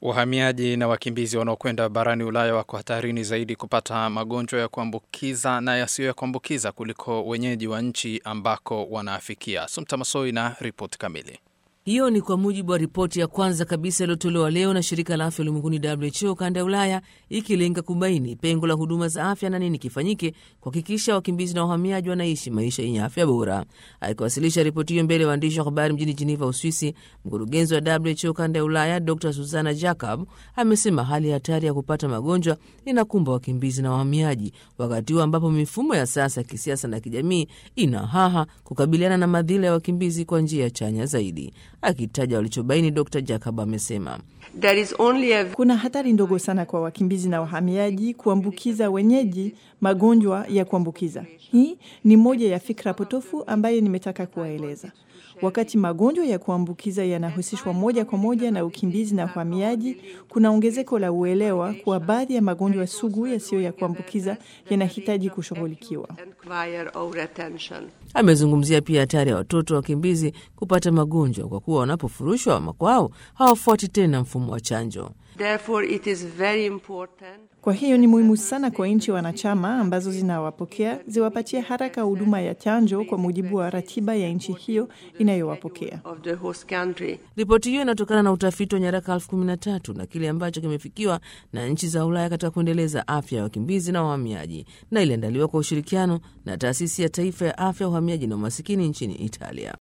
Wahamiaji na wakimbizi wanaokwenda barani Ulaya wako hatarini zaidi kupata magonjwa ya kuambukiza na yasiyo ya kuambukiza kuliko wenyeji wa nchi ambako wanaafikia. Sumta Masoi na ripoti kamili. Hiyo ni kwa mujibu wa ripoti ya kwanza kabisa iliyotolewa leo na shirika la afya ulimwenguni WHO kanda ya Ulaya, ikilenga kubaini pengo la huduma za afya na nini kifanyike kuhakikisha wakimbizi na wahamiaji wanaishi maisha yenye afya bora. Akiwasilisha ripoti hiyo mbele ya waandishi wa habari mjini Geneva, Uswisi, mkurugenzi wa WHO kanda ya Ulaya Dr Susana Jacob amesema hali ya hatari ya kupata magonjwa inakumba wakimbizi na wahamiaji, wakati huo ambapo mifumo ya sasa ya kisiasa na kijamii ina haha kukabiliana na madhila ya wakimbizi kwa njia chanya zaidi. Akitaja walichobaini, Dr Jacob amesema a... kuna hatari ndogo sana kwa wakimbizi na wahamiaji kuambukiza wenyeji magonjwa ya kuambukiza. Hii ni moja ya fikra potofu ambayo nimetaka kuwaeleza. Wakati magonjwa ya kuambukiza yanahusishwa moja kwa moja na ukimbizi na uhamiaji, kuna ongezeko la uelewa kuwa baadhi ya magonjwa sugu yasiyo ya kuambukiza yanahitaji kushughulikiwa. Amezungumzia pia hatari ya watoto wakimbizi kupata magonjwa kwa kuwa wanapofurushwa makwao hawafuati tena mfumo wa chanjo. Kwa hiyo ni muhimu sana kwa nchi wanachama ambazo zinawapokea ziwapatie haraka huduma ya chanjo kwa mujibu wa ratiba ya nchi hiyo inayowapokea. Ripoti hiyo inatokana na utafiti wa nyaraka elfu kumi na tatu na kile ambacho kimefikiwa na nchi za Ulaya katika kuendeleza afya ya wakimbizi na wahamiaji, na iliandaliwa kwa ushirikiano na taasisi ya taifa ya afya, uhamiaji na umasikini nchini Italia.